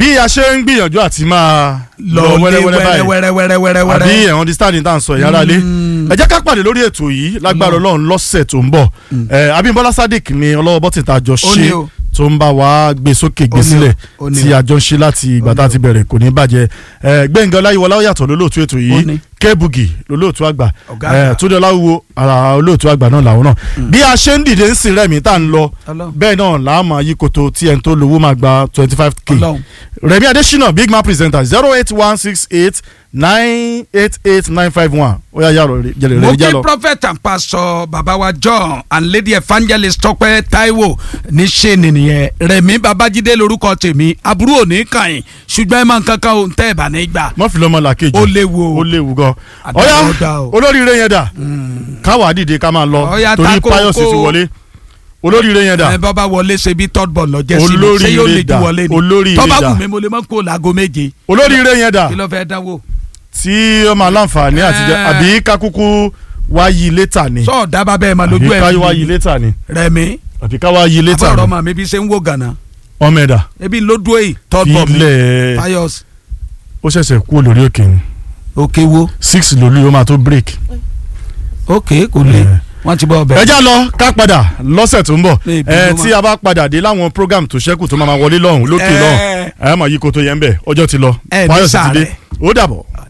bí a ṣe ń gbìyànjú àti máa lọ lọlé wẹ́rẹ́wẹ́rẹ́ báyìí wẹ́rẹ́wẹ́rẹ́wẹ́rẹ́ àbí ẹ̀ understand tá à ń sọ ìyára lé ẹ jẹ́ ká pàdé lórí ètò yìí lágbára ọlọ́run lọ́sẹ̀ tó ń bọ̀ ẹ Abímbọ́lá Sadiq ni ọlọ́wọ́ bọ́tì tá a jọ Ó ní ṣe o. tó ń bá wa gbé sókè gbé Ó ní o. sílẹ̀ Ó ní tí o. a jọ ń ṣe láti ìgbà tá a ti bẹ̀rẹ̀ kò ní bàjẹ́ ẹ Gbẹ̀ngàn Ọláyíwọlá ó yàtọ̀ lólóòtú ètò Ó yìí ní. Kẹ́bùgì lólóòtú àgbà Ọ̀gá ẹ àgbà. Túndé Ọláwúwo ara olóòtú àgbà náà làwọn náà bí a ṣe ń dìde ń sìn rẹ̀mí tá à ń lọ Ọlọ́run. bẹ́ẹ̀ náà làá máa yí koto tí ẹni tó lówó máa gba twenty five k Ọlọ́run. Rẹ̀mí Adésínà big man presenter zero eight one six eight nine eight eight nine five one ó yà yàrá jẹlẹ mo rẹ kí jálọ. prophet and pastor baba wa john and lady evangelist tọpẹ taiwo ní ṣe nìyẹn rẹmi babájídé lórúkọ tèmi aburú òní kàn yín ṣùgbọ́n ẹ máa ń kankan ohun tẹ́ ẹ bá ní gbà mọ́ fi lọ́mọ làkejì ó léwu o. ó léwu gan. Àdàbọ̀ ọ̀yá dá o. olóríire yẹn dà káwa dìde ká máa lọ Ọ̀yá, torí ta Pius ti kókó. wọlé olóríire yẹn dà ẹ bá bá wọlé ṣe bí third ball lọ́jẹ́ sí mi Olóríire ṣé yóò lè ju dà, wọlé ni olóríire tọ́ba dà. wù mí mo lè mọ́ kó láago méje olóríire yẹn dà kí ló fẹ́ dánwò. tí ó máa láǹfààní àtijọ́ Eh. àbí kákúkú wá yí létà ni sọ dábàá bẹ́ẹ̀ máa lójú àbí ká ẹ̀ wá yí létà ni rẹmi àbí ká wá yí létà àbọ̀rọ̀ ni màmí bí ṣe ń wò gànà ọmọ ẹ̀dà ebi ló dúró yìí third ball mi ilẹ̀ Pius ó ṣẹ̀ṣẹ̀ kú olórí òkè ni òkè wo six lórí ó máa tó break. òkè kò lè Eh. wọ́n ti bọ́ ọbẹ̀. ẹ já lọ ká padà lọ́sẹ̀ tó ń bọ̀ Ní ìbí ẹ ló tí a bá padà dé láwọn program tó ṣẹ́kù tó máa ma wọlé lọ́hùn lókè Eh. lọ́hùn ẹ mọ̀ yí koto yẹn bẹ̀ ọjọ́ ti lọ Ẹ ní Fáyọ̀sì ti dé sàárẹ̀. ó dàbọ̀.